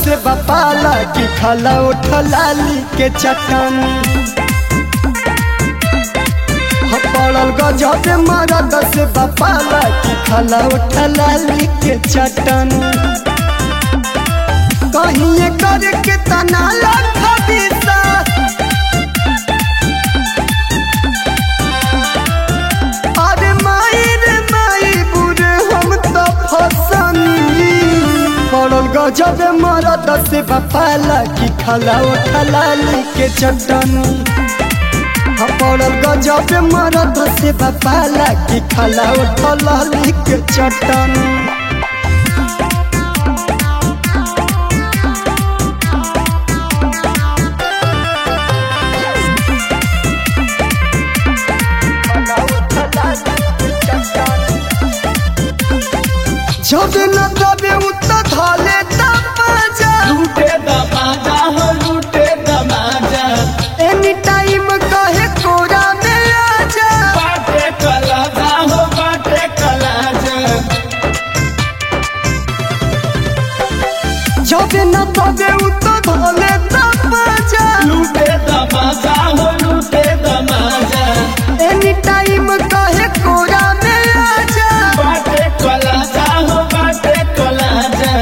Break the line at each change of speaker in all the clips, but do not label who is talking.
से बपाला की खाला उठलाली के चटनी पड़ल गजब मरद से बपाला की खाला उठलाली के चटनी कहीं करके तना लखा दिशा अरे माई रे माई बुरे हम तो फसनी पड़ल गजब मरद से बपाला की खाला उठलाली के चटनी पड़ल गजब मरद से बपाला की खाला उठलाली के चटनी जब न तबे उत धाले तपजा
लूटे दमाजा हो लूटे दमाजा
एनी टाइम कहे कोरा में आजा
बाटे कलाजा हो बाटे कलाजा
जब न तबे उत धाले तपजा
लूटे दमाजा हो लूटे दमाजा
एनी टाइम कहे कोरा में आजा
बाटे कलाजा हो बाटे कलाजा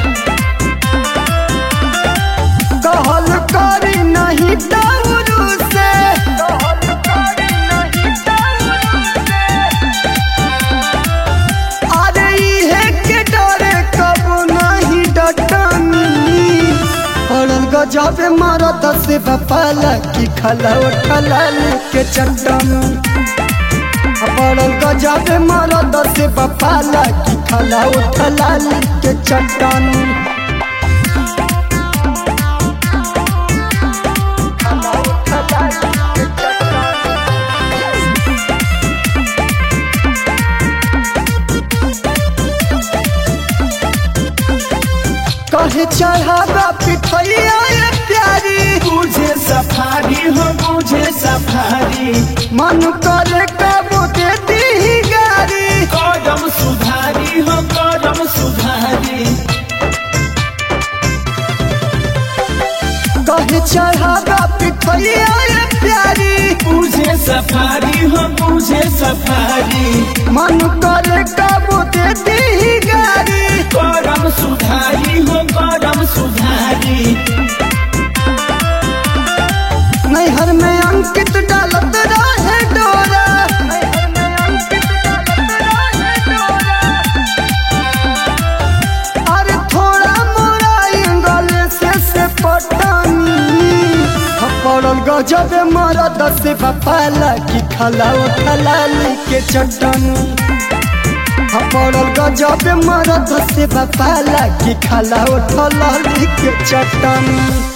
कहल करी नहीं दारू से अरे इहे के डरे कबो नहीं डटनी पड़ल गजब मरद से बपाला की खला उठलाल के चटनी पड़ल गजब मरद से बपाला की खला उठलाल के चटनी कहे चढ़ावा पिठैया ये प्यारी
बुझे सफारी हो बुझे सफारी
मन करे कबो दे दी गारी
कदम सुधारी हो कदम सुधारी
कहे चढ़ावा पिठैया ये प्यारी
बुझे सफारी हो बुझे सफारी
मन करे कबो दे दी गारी
करम सुधारी हो करम सुधारी
नैहर में अंकित डालत रहे डोरा अरे थोड़ा मोरा एंगल से से पटनी पड़ल गजब मरद से बपाला की खला उठलाली के चटनी पड़ल गजब मरद से बपाला की खला उठलाली के चटनी